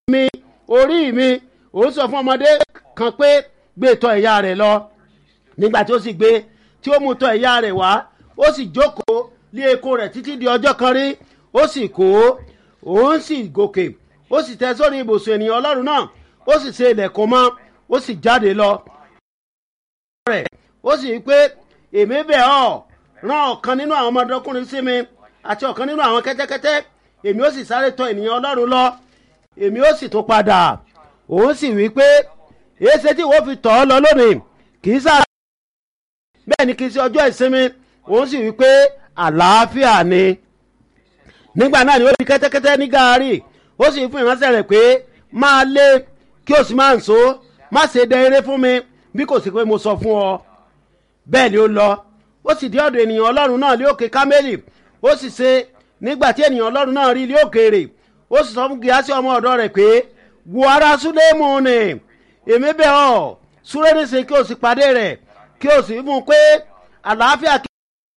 mi orí mi òun sọ fún ọmọdé kan pé gbé tọ̀ ìyá rẹ̀ lọ nígbà tí ó sì gbé tí ó mú tọ̀ ìyá rẹ̀ wá ó sì jókòó lé eko rẹ̀ títí di ọjọ́ kan rí ó sì kó òun sì gòkè ó sì tẹ sórí ibùsùn ènìyàn ọlọ́run náà ó sì ṣe ilẹ̀kùn mọ́ ó sì jáde lọ. rẹ̀ ó sì wí pé èmi bẹ̀ ọ́ rán ọ̀kan nínú àwọn ọmọdékùnrin sí mi àti ọ̀kan nínú àwọn kẹ́tẹ́kẹ́tẹ́ èmi ó sì sáré tọ̀ ènìyàn ọlọ́run lọ èmi ó sì tún padà òun sì wí pé èéṣe tí ìwọ fi tọ̀ ọ́ lọ lónìí kì í sáà bẹ́ẹ̀ ni kì í ṣe ọjọ́ ìsinmi òun sì wí pé àlàáfíà ni nígbà náà ni ó fi kẹ́tẹ́kẹ́tẹ́ ní gaari ó sì fún ìránṣẹ́ rẹ̀ pé máa lé kí o sì máa ń so má ṣe dẹ eré fún mi bí kò sí pé mo sọ fún ọ bẹ́ẹ̀ ni ó lọ ó sì dé ọ̀dọ̀ ènìyàn ọlọ́run náà lé òkè kámẹ́lì ó sì ṣe nígbà tí ènìyàn ọlọ́run náà rí ilé òkèèrè ó sì sọ fún gíásì ọmọ ọ̀dọ́ rẹ̀ pé wo ara súlẹ̀mù ni èmi bẹ̀ ọ́ súré níṣe kí o sì pàdé rẹ̀ kí o sì fún un pé àlàáfíà kí.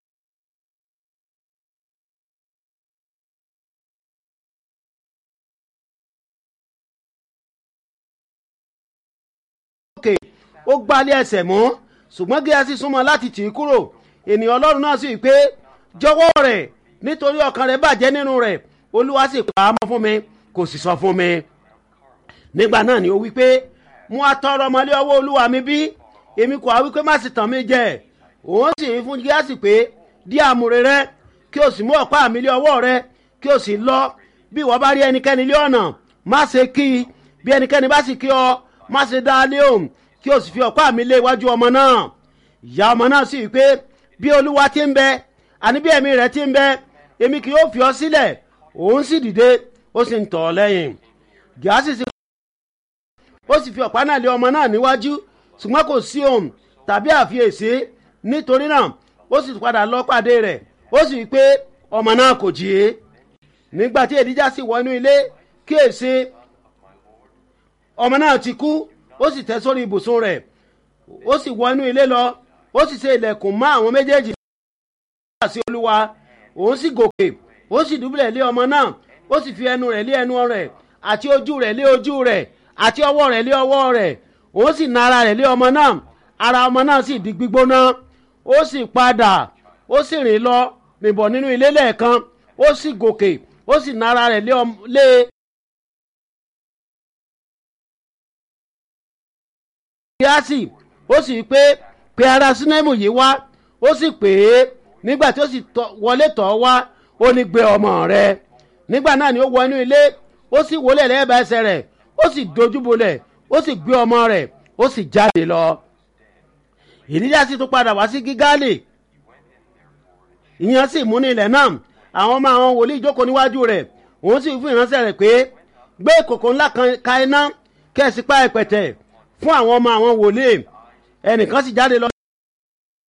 òkè ó gbálé ẹsẹ̀ mọ́ ṣùgbọ́n gíásì súnmọ́ láti tì í kúrò ènìyàn ọlọ́run náà sì wí pé jọ̀wọ́ rẹ̀ nítorí ọkàn rẹ̀ bàjẹ́ nínú rẹ̀ olúwa sì pa á mọ́ fún mi kò sì sọ fún mi nígbà náà ni ó wí pé mú atọrọ ọmọlé ọwọ́ olúwa mi bí èmi kò á wí pé má sì tàn mí jẹ òun sì fún gíásì pé dí àmúre rẹ kí o sì mú ọ̀pá mi lé ọwọ́ rẹ kí o sì lọ bí ìwọ bá rí ẹnikẹ́ni lé ọ̀nà má ṣe kí i bí ẹnikẹ́ni bá sì kí ọ má ṣe dá a lé òun kí o sì fi ọ̀pá mi lé iwájú ọmọ náà ìyá ọmọ náà sì wí pé bí olúwa ti ń bẹ àní bí ẹ̀mí rẹ̀ ti ń bẹ èmi kì yóò fi ọ sílẹ̀ òun sì dìde ó sì ń tọ̀ ọ́ lẹ́yìn gíásì sì ó sì fi ọ̀pá náà lé ọmọ náà níwájú ṣùgbọ́n kò sí ohun tàbí àfiyèsí nítorí náà ó sì padà lọ pàdé rẹ̀ ó sì wí pé ọmọ náà kò jí é nígbà tí èdíjà sì wọ inú ilé kíyèsí ọmọ náà ti kú ó sì tẹ́ sórí ibùsùn rẹ̀ ó sì wọ inú ilé lọ ó sì ṣe ilẹ̀kùn mọ́ àwọn méjèèjì sí olúwa òun sì gòkè ó sì dúbúlẹ̀ lé ọmọ náà ó sì fi ẹnu rẹ̀ lé ẹnu rẹ̀ àti ojú rẹ̀ lé ojú rẹ̀ àti ọwọ́ rẹ̀ lé ọwọ́ rẹ̀ òun sì na ara rẹ̀ lé ọmọ náà ara ọmọ náà sì di gbígbóná ó sì padà ó sì rìn lọ rìnbọ̀ nínú ilé lẹ́ẹ̀kan ó sì gòkè ó sì na ara rẹ̀ lé. kíásì ó sì pé pé ara sinẹ́mù yìí wá ó sì pè é nígbà tí ó sì wọlé tọ̀ wá ó ní gbé ọmọ rẹ̀ nígbà náà ni ó wọ inú ilé ó sì wọlé lẹ́ẹ̀bà ẹsẹ̀ rẹ̀ ó sì dojúbolẹ̀ ó sì gbé ọmọ rẹ̀ ó sì jáde lọ. ìdíjà sì tún padà wá sí gígálì ìyẹn sì mú ní ilẹ̀ náà àwọn ọmọ àwọn wòlíì jókòó níwájú rẹ̀ òun sì fún ìránṣẹ́ rẹ̀ pé gbé ìkòkò ńlá kan ka iná kẹ́sì pa ẹ̀pẹ̀tẹ̀ fún àwọn ọmọ àwọn wòlíì ẹnìkan sì jáde lọ